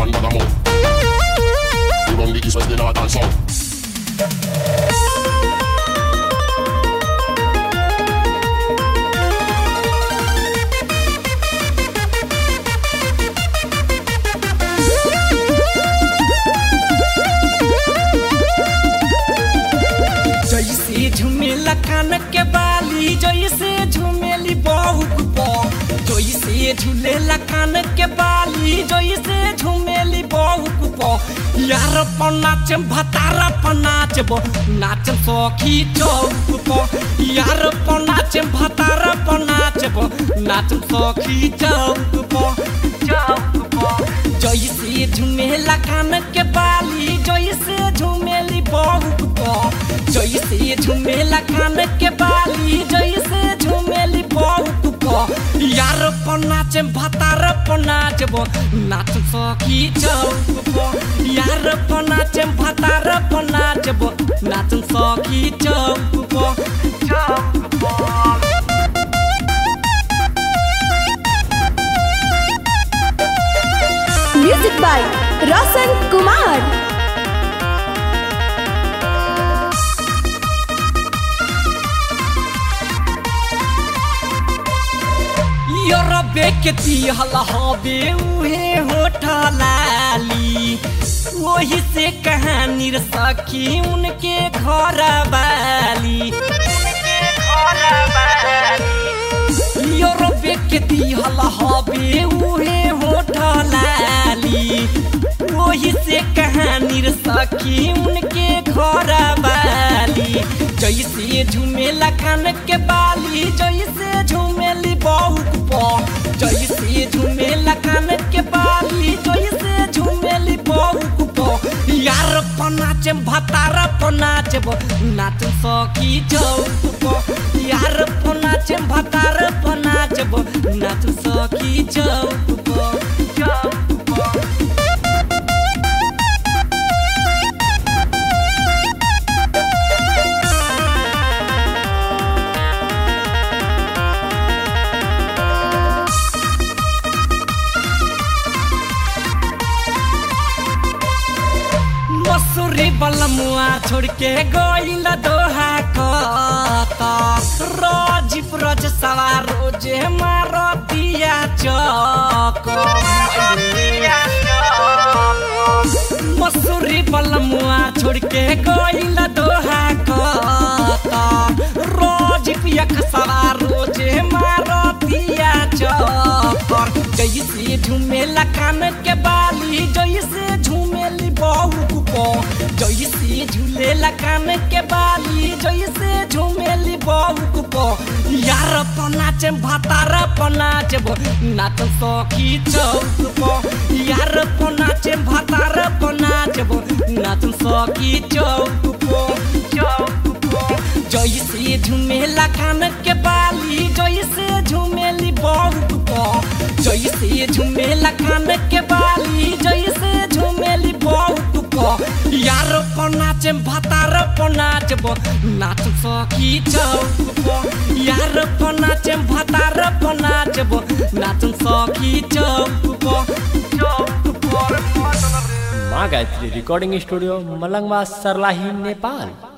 one bag of mouth. We run the east, west, the north and south. जैसे झुमेला कान के बाली जैसे झुमेली बहुक पो जैसे झुलेला कान के बाली जैसे झुमेली बहुक पो यार पर नाचम भतारा पर नाचबो नाचम सखी चौक पो यार पर नाचम भतारा पर नाचबो नाचम सखी चौक पो चौक पो जैसे झुमेला कान के बाली जैसे झुमेली बहुक पो जैसे झुमेला कान के बाली जैसे झुमेली बहुक पो यार पर नाचे भतार पर नाचबो नाच सखी चौक पो यार पर नाचे भतार पर नाचबो नाच सखी चौक पो चौक पो म्यूजिक बाय रोशन कुमार योरबे के दिहल हबे उहे होठा लाली वही से कहानी रे सखी उनके घर वाली योरबे के दिहल हबे उहे होठा लाली वही से कहानी रे सखी उनके घर वाली जैसे झुमेला कान के बाली जैसे झुमेली बहुक पो जैसे झुमेला कान के बाली जैसे झुमेली बहुक पो यार पनाचे भतार पनाचबो नाच सखी चौक पो यार पनाचे भतार पनाचबो नाच सखी चौक पो चौक पो मसूरी बलमुआ छोड़ के गइल दोहा कता रोज रोज सवार रोजे मारतिया चक मसूरी बलमुआ छोड़ के गइल दोहा कता रोज पियक सवार रोजे मारतिया चकर जैसे झुमेला कान के बाली जैसे झुमेली बहुक पो जैसे झूलेला कान के बाली जैसे झुमेली बहुक पो यार पर नाचे भतार पर नाचबो नाच सखी चौक पो यार पर नाचे भतार पर नाचबो नाच सखी चौक पो चौक पो जैसे झुमेला कान के बाली जैसे झुमेली बहुक पो जैसे झुमेला कान के बाली जैसे झुमेली बहुक पो यार पर नाचे भतार पर नाचबो नाच सखी चौक पो यार पर नाचे भतार पर नाचबो नाच सखी चौक पो चौक पो माँ गायत्री रिकॉर्डिंग स्टूडियो मलंगवा सरलाही नेपाल